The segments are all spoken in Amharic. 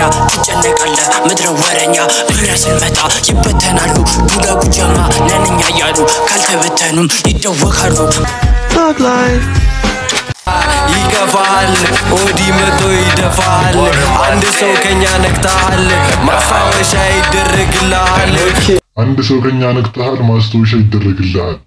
ትጨነቃለህ ምድረ ወረኛ እኛ ስንመጣ ይበተናሉ ዱለጉ ጀማ ነንኛ እያሉ ካልተበተኑም ይደወካሉ ይከፋል ኦዲ መቶ ይደፋል አንድ ሰው ከኛ ነቅተሃል ማስታወሻ ይደረግልሃል አንድ ሰው ከኛ ነቅተሃል፣ ማስታወሻ ይደረግልሃል።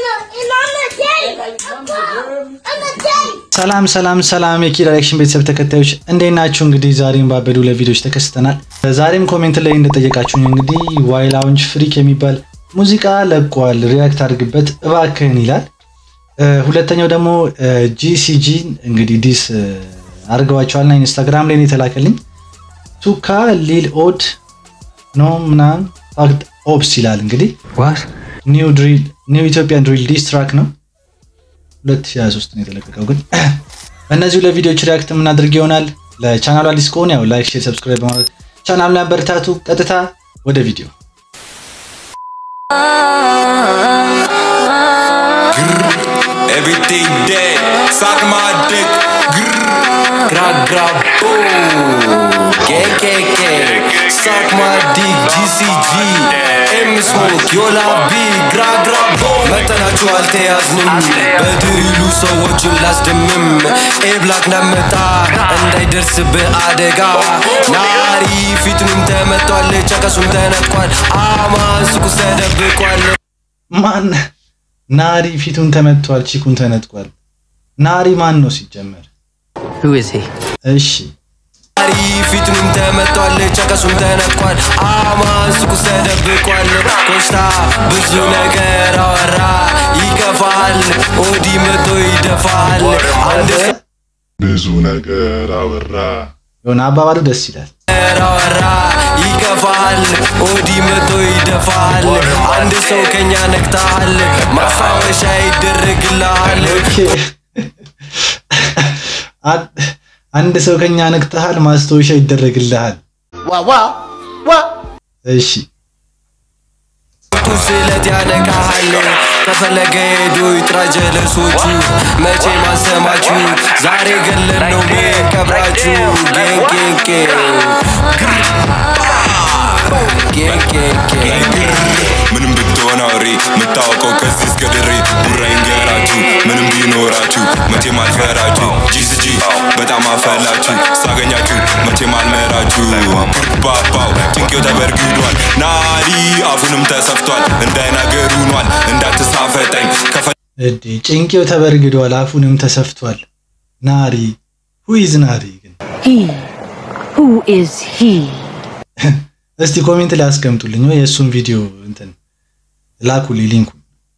ሰላም ሰላም ሰላም የኪድ ዳይሬክሽን ቤተሰብ ተከታዮች እንዴት ናችሁ? እንግዲህ ዛሬም ባበዱ ለቪዲዮዎች ተከስተናል። ዛሬም ኮሜንት ላይ እንደጠየቃችሁኝ እንግዲህ ዋይ ላውንጅ ፍሪክ የሚባል ሙዚቃ ለቋል፣ ሪያክት አድርግበት እባክህን ይላል። ሁለተኛው ደግሞ ጂሲጂ እንግዲህ ዲስ አድርገዋቸዋልና ኢንስታግራም ላይ ነው የተላከልኝ። ቱካ ሊል ኦድ ኖ ምናምን ፋክት ኦፕስ ይላል። እንግዲህ ኒው ድሪል ኒው ኢትዮጵያን ድሪል ዲስ ትራክ ነው 2023 ነው የተለቀቀው። ግን እነዚሁ ለቪዲዮዎች ሪያክት የምናደርግ ይሆናል። ለቻናሉ አዲስ ከሆነ ያው ላይክ፣ ሼር፣ ሰብስክራይብ በማድረግ ቻናሉን ያበረታቱ። ቀጥታ ወደ ቪዲዮ Everything dead, suck my dick. Gra gra boom. KKK, suck my dick. GCG, M smoke, yola B. gra gra boom. መጠናችሁ አልተያዝንም በድሪሉ ሰዎችን ላስደምም ኤብላክ ናመጣ እንዳይደርስብህ አደጋ ናሪ ፊቱንም ተመቷል ጨቀሱም ተነጥቋል አማን ሱቁ ተደብቋል ማን ናሪ ፊቱን ተመቷል፣ ቺኩን ተነጥቋል። ናሪ ማን ነው ሲጀመር? Who is he? እሺ ናሪ ፊቱንም ተመቷል ጨቀሱም ተነጥቋል አማን ሱቁ ተደብቋል ኮስታ ብዙ ነገር አወራ ይከፋል ኦዲ መቶ ይደፋል አንድ ብዙ ነገር አወራ። የሆነ አባባሉ ደስ ይላል። ነገር አወራ ይከፋል ኦዲ መቶ ይደፋል አንድ ሰው ከኛ ነቅተሃል ማስታወሻ ይደረግልሃል አንድ ሰው ከኛ ነቅተሃል፣ ማስታወሻ ይደረግልሃል። እሺ ቱ ስለት ያነቃሃል ከፈለገ ሄዶ ይጥራ ጀለሶቹ መቼ ማሰማችሁ ዛሬ ገለን ነው ቀብራችሁ ጌንጌንጌ ምንም ብትሆን አውሬ የምታወቀው ከዚህ እስከ ድሬ ቡራ ይንገራችሁ ምንም ቢኖራችሁ መቼም አልፈራችሁ ጂስጂ በጣም አፈላችሁ ሳገኛችሁ መቼም አልመራችሁ ባባው ጭንቄው ተበርግዷል ናሪ አፉንም ተሰፍቷል እንዳይናገር ሆኗል እንዳትሳፈጠኝ ከፈ እዴ ጭንቄው ተበርግዷል፣ አፉንም ተሰፍቷል። ናሪ ሁይዝ ናሪ ግን He. Who is he? እስቲ ኮሜንት ላይ አስቀምጡልኝ ወይ የእሱን ቪዲዮ እንትን ላኩልኝ ሊንኩን።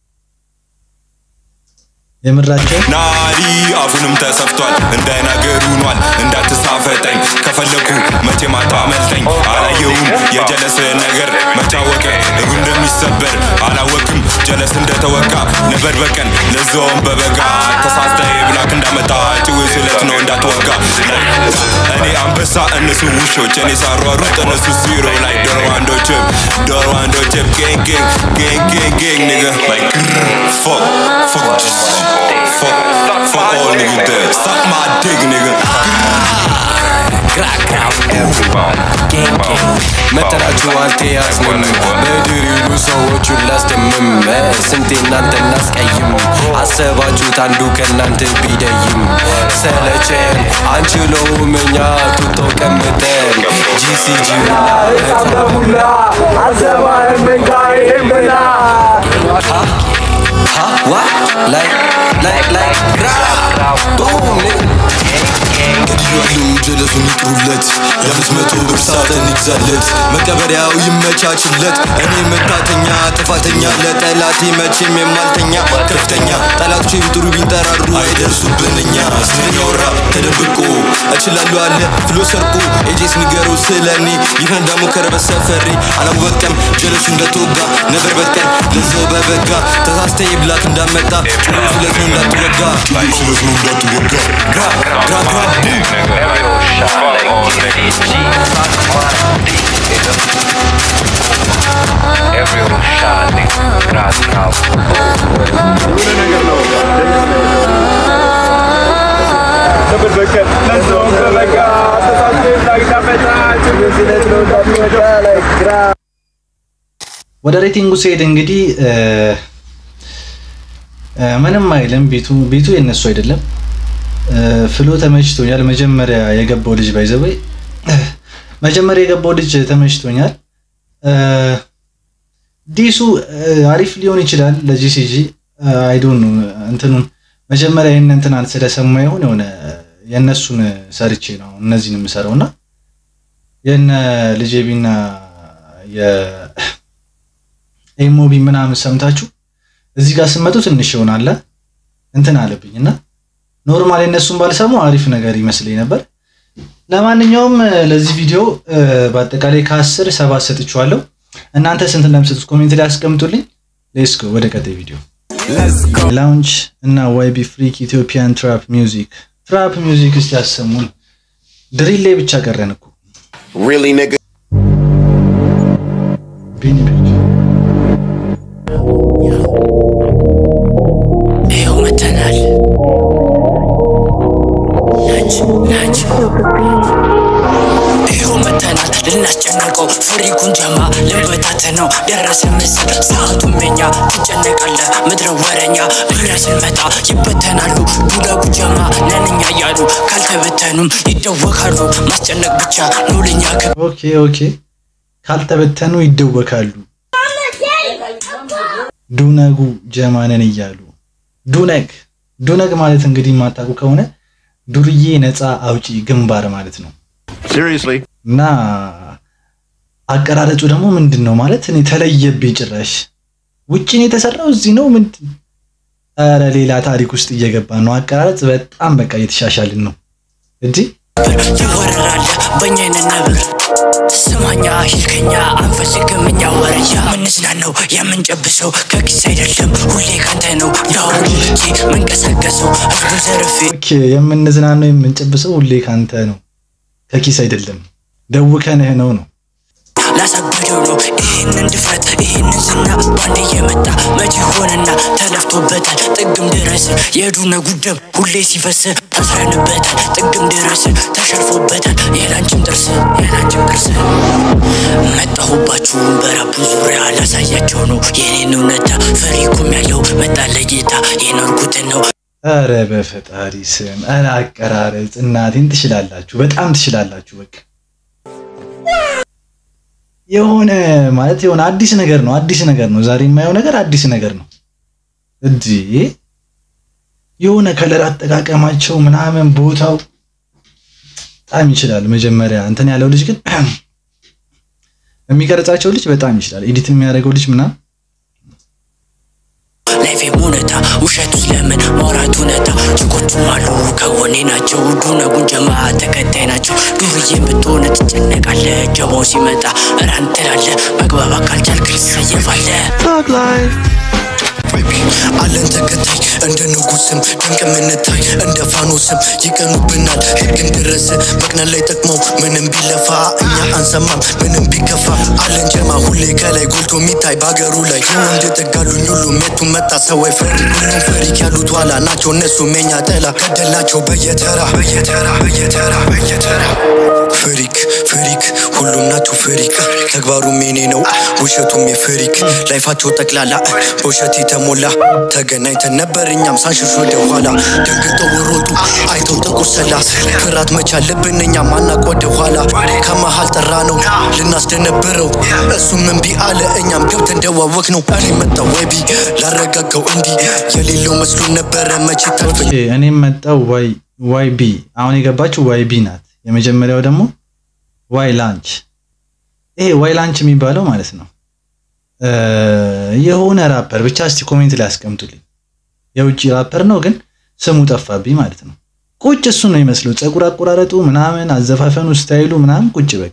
የምራቸው ናሪ አፉንም ተሰፍቷል እንዳይናገር ሆኗል እንዳትሳፈጠኝ ከፈለኩ መቼ ማታመልጠኝ አላየውም የጀለስ ነገር መቻወቀ እግሩ እንደሚሰበር አላወቅም ጀለስ እንደተወጋ ነበር በቀን ለዛውም በበጋ ተሳስተ ብላክ እንዳመጣ ጭው ስለት ነው እንዳትወጋ እኔ አንበሳ እነሱ ውሾች እኔ ሳሯሩጥ እነሱ ዚሮ ላይ ዶሮ አንዶችም ዶሮ አንዶችም ጌንግ ጌንግ ጌንግ ጌንግ ንገ ላይ ፎክ ፎክ Fuck, fuck all niggas dead. Suck my dick, nigga. መጠናችሁ አልተያዝንም በድሪሉ ሰዎቹን ላስደምም ስንቴ እናንተ እናስቀይም አሰባችሁት አንዱ ከእናንተ ቢደይም ሰለቸን አንችለውም እኛ ቱቶ ቀምጠን ጂሲጂ What? Like, like, like, boom, ገድያለው ጀለሱን ይጥሩለት የአምስት መቶ ብር ሳጥን ይግዛለት መቀበሪያው ይመቻችለት እኔ መታተኛ ጥፋተኛ ለጠላቴ መቼም የማልተኛ ከፍተኛ ጠላቶች ቢጥሩ ቢንጠራሩ አይደርሱብን እኛ ስንያወራ ተደብቆ እችላለሁ አለ ፍሎ ሰርቆ ኤጄስ ንገረው ስለ እኔ ይህን ደግሞ ከረበት ሰፈሬ አላወቀም ጀለሱ እንደተወጋ ነበር በቀን ለዛው በበጋ ተሳስተ ብላክ እንዳመጣ ጭሩ ስለት ነው እንዳትወጋ ጭሩ ስለት ነው እንዳትወጋ gra gra gra boom ነበር በቀን ለዛውም በበጋ ተሳስተ ብላክ እንዳመጣ ጭሩ ወደ ሬቲንጉ ሲሄድ እንግዲህ እ፣ እ፣ ምንም አይልም። ቤቱ ቤቱ የነሱ አይደለም። እ፣ ፍሎ ተመችቶኛል። መጀመሪያ የገባው ልጅ ባይዘበይ መጀመሪያ የገባው ልጅ ተመችቶኛል። እ፣ ዲሱ እ፣ አሪፍ ሊሆን ይችላል ለጂሲጂ አይዶን ነው እንትኑን መጀመሪያ ይህን እንትናን ስለሰማ ይሆን የሆነ የእነሱን ሰርቼ ነው እነዚህን የምሰራው እና የነ ልጄቢና የኤሞቢ ምናምን ሰምታችሁ እዚህ ጋር ስመጡ ትንሽ ይሆናል እንትን አለብኝ እና ኖርማል የእነሱን ባልሰሙ አሪፍ ነገር ይመስለኝ ነበር። ለማንኛውም እ፣ ለዚህ ቪዲዮ እ፣ በአጠቃላይ ከአስር ሰባት ሰጥቼዋለሁ። እናንተ ስንት እንደምሰጡት ኮሜንት ላይ አስቀምጡልኝ። ሌትስ ጎ ወደ ቀጣይ ቪዲዮ ላውንች እና ዋይቢ ፍሪክ ኢትዮጵያን ትራፕ ሚውዚክ ትራፕ ሚውዚክ እስቲ ያሰሙን። ድሪል ላይ ብቻ ቀረን እኮ Really, nigga? ቢኒ ቤት ይኸው መተናል ናች ናች ይኸው መተናል ልናስጨነቀው ፍሪኩን ጀማ ልንበታተነው ደረሰ ምስል ሰዓቱን በኛ ትጨነቃለህ ምድረ ወረኛ እኛ ስንመጣ ይበተናሉ ዱለጉ ጀማ ነንኛ እያሉ ካልተበተኑም ይደወካሉ ማስጨነቅ ብቻ ነው ለኛ ክብ ኦኬ ኦኬ ካልተበተኑ ይደወካሉ። ዱነጉ ጀማነን እያሉ ዱነግ ዱነግ ማለት እንግዲህ የማታውቁ ከሆነ ዱርዬ ነፃ አውጪ ግንባር ማለት ነው። Seriously? እና አቀራረጹ ደግሞ ምንድን ነው ማለት እኔ ተለየብኝ። ጭራሽ ውጭ ነው የተሰራው እዚህ ነው ምንድን ኧረ ሌላ ታሪክ ውስጥ እየገባ ነው። አቀራረጽ በጣም በቃ እየተሻሻልን ነው እንጂ ይወረራል በእኛ አይነት ነብር ስማኛ ሂልከኛ አንፈልግም እኛ ወረጃ ምንዝናነው የምንጨብሰው ከኪስ አይደለም ሁሌ ካንተ ነው ያሁን ልጄ መንቀሳቀሰው ህዝቡ ዘርፌ ኦኬ የምንዝናነው የምንጨብሰው ሁሌ ካንተ ነው ከኪስ አይደለም ደውከንህ ነው ነው ላሳብደው ነው ይህንን ድፍረት ይህንን ዝና ባንድ እየመጣ መቼ ሆነና ተለፍቶበታል ጥግም ድረስ የዱነ ጉደም ሁሌ ሲፈስ ታስረንበታል ጥግም ድረስ ተሸርፎበታል የላንችን ጥርስ የላንችን ጥርስ መጣሁባችሁ በረቡ ዙሪያ ላሳያቸው ነው የኔን እውነታ ፈሪኩም ያለው መጣ ለጌታ የኖርኩትን ነው ኧረ በፈጣሪ ስም ኧረ አቀራረጽ እናቴን ትችላላችሁ በጣም ትችላላችሁ በቃ የሆነ ማለት የሆነ አዲስ ነገር ነው አዲስ ነገር ነው ዛሬ የማየው ነገር አዲስ ነገር ነው እንጂ የሆነ ከለር አጠቃቀማቸው ምናምን ቦታው በጣም ይችላል መጀመሪያ እንትን ያለው ልጅ ግን የሚቀርጻቸው ልጅ በጣም ይችላል ኤዲት የሚያደርገው ልጅ ምናምን ላይፌም እውነታ ውሸቱ ስለምን ማውራት እውነታ ችኮቹም አሉ ከጎኔ ናቸው ዱነጉን ጀማ ተከታይ ናቸው ዱርዬን ብትሆን ትጨነቃለ ጀባው ሲመጣ ራን ትላለ መግባባት ካልቻልክ ትሰየፋለ አለን ተከታይ እንደ ንጉስም ድንቅ የምንታይ እንደ ፋኖስም ይቀኑብናል ህግም ድረስ መቅነን ላይ ጠቅመው ምንም ቢለፋ እኛ አንሰማም ምንም ቢከፋ አለን ጀማ ሁሌ ከላይ ጎልቶ የሚታይ በሀገሩ ላይ የወንድ ጥጋሉኝ ሁሉ ሜቱ መጣ ሰው አይፈሪ ሁሉም ፈሪክ ያሉት ኋላ ናቸው እነሱ ሜኛ ጠላ ገደላቸው በየተራ በየተራ በየተራ በየተራ ፍሪክ ፍሪክ ሁሉም ናቸው ፍሪክ ተግባሩም የኔ ነው ውሸቱም የፍሪክ ላይፋቸው ጠቅላላ በውሸት የተሞላ ተገናኝተን ነበር እኛም ሳንሽሽ ወደ ኋላ ደንግጠው ወሮጡ አይተው ጥቁር ሰላት ፍራት መቻል ልብን እኛም ማናቅ ወደ ኋላ ከመሃል ጠራ ነው ልናስደነብረው እሱም እምቢ አለ እኛም ገብተን ደዋወቅ ነው እኔ መጣው ወይቢ ላረጋጋው እንዲህ የሌለው መስሎን ነበረ መቼ ታልፈኝ ኦኬ እኔም መጣው ዋይ ዋይ ቢ አሁን የገባችው ዋይ ቢ ናት። የመጀመሪያው ደግሞ ዋይ ላንች። ይሄ ዋይ ላንች የሚባለው ማለት ነው እ የሆነ ራፐር ብቻ እስቲ ኮሜንት ላይ አስቀምጡልኝ። የውጭ ራፐር ነው ግን ስሙ ጠፋብኝ ማለት ነው። ቁጭ እሱ ነው ይመስለው ፀጉር አቆራረጡ ምናምን አዘፋፈኑ ስታይሉ ምናምን ቁጭ በቃ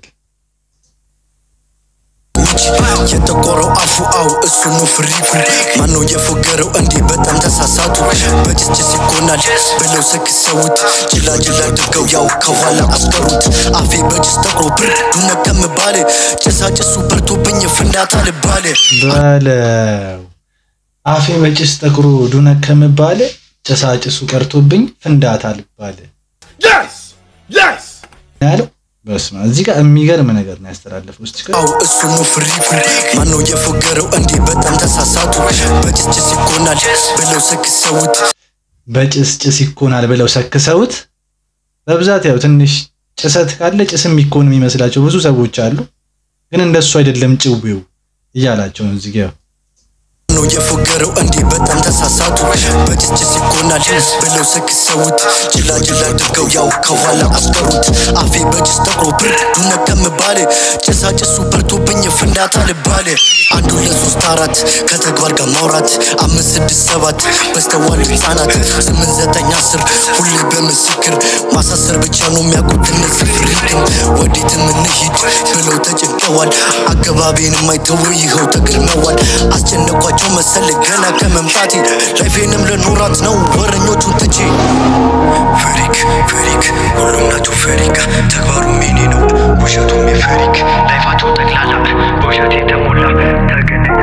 የጠቆረው አፉ አው እሱ ነው ፍሪኩ ማነው የፎገረው እንዴ በጣም ተሳሳቱ በጭስጭስ ይኮናል ብለው ሰክሰውት ጅላጅላ አድርገው ያው ከኋላ አስቀሩት አፌ በጭስ ጠቁሮ ብርዱነ ከምባል ጭሳጭሱ በርቶብኝ ፍንዳታ ልባል በለው አፌ በጭስ ጠቁሮ ዱነ ከምባል ጭሳጭሱ ቀርቶብኝ ፍንዳታ ልባል Yes! Yes! ያለው በስመ አብ። እዚህ ጋር የሚገርም ነገር ነው ያስተላለፈው። እስቲ ቆይ። አው እሱ ነው ፍሪኩ ማነው የፎገረው እንዴ በጣም ተሳሳቱ በጭስጭስ ይኮናል ብለው ሰክሰውት በጭስ ጭስ ይኮናል ብለው ሰክሰውት በብዛት ያው ትንሽ ጭሰት ካለ ጭስ የሚኮን የሚመስላቸው ብዙ ሰዎች አሉ። ግን እንደሱ አይደለም ጭዌው እያላቸው ነው እዚህ ጋር ነው የፎገረው እንዴ በጣም ተሳሳቱ በጭስጭስ ይኮናል ብለው ሰክሰውት ጅላ ጅላ አድርገው ያው ከኋላ አስቀሩት አፌ በጭስ ጠቁሮ ብርዱ ነቀምባል ጭሳጭሱ በርቶብኝ ፍንዳታ ልባል አንድ ሁለት ሶስት አራት ከተግባር ጋር ማውራት አምስት ስድስት ሰባት በስተዋል ህፃናት ስምንት ዘጠኝ አስር ሁሌ በምስክር ማሳሰር ብቻ ነው የሚያውቁት እነዚህ ፍሪክም ወዴትም እንሂድ ብለው ተጨንቀዋል አገባቤንም አይተው ይኸው ተገርመዋል አስጨነቋቸው መሰል ገና ከመምጣቴ ላይፌንም ለኖራት ነው ወረኞቹን ትቼ ፈሪክ ፈሪክ ሁሉም ናቸው ፈሪክ ተግባሩ ሚኒ ነው ውሸቱም የፈሪክ ላይፋቸው ጠቅላላ በውሸት የተሞላ ተገናኝ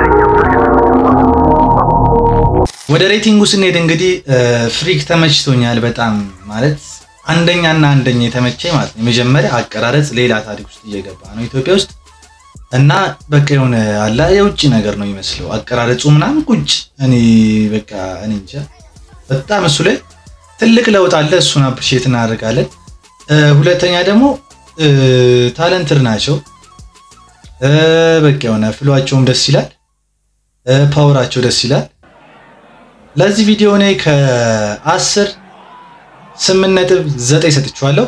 ወደ ሬቲንጉ ስንሄድ እንግዲህ ፍሪክ ተመችቶኛል በጣም ማለት አንደኛና አንደኛ የተመቸኝ ማለት ነው። የመጀመሪያ አቀራረጽ ሌላ ታሪክ ውስጥ እየገባ ነው ኢትዮጵያ ውስጥ እና በቃ የሆነ አላ የውጭ ነገር ነው የሚመስለው አቀራረጹ ምናምን ቁጭ እኔ በቃ እኔ እንጃ በጣም እሱ ላይ ትልቅ ለውጥ አለ። እሱን አፕሪሼት እናደርጋለን። እ፣ ሁለተኛ ደግሞ ታለንትር ናቸው። እ፣ በቃ የሆነ ፍሏቸውም ደስ ይላል። እ፣ ፓወራቸው ደስ ይላል። ለዚህ ቪዲዮ እኔ ከአስር ስምንት ነጥብ ዘጠኝ ሰጥቼዋለሁ።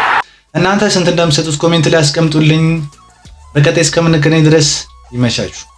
እናንተ ስንት እንደምትሰጡት ኮሜንት ላይ አስቀምጡልኝ። በቀጣይ እስከምንገናኝ ድረስ ይመቻችሁ።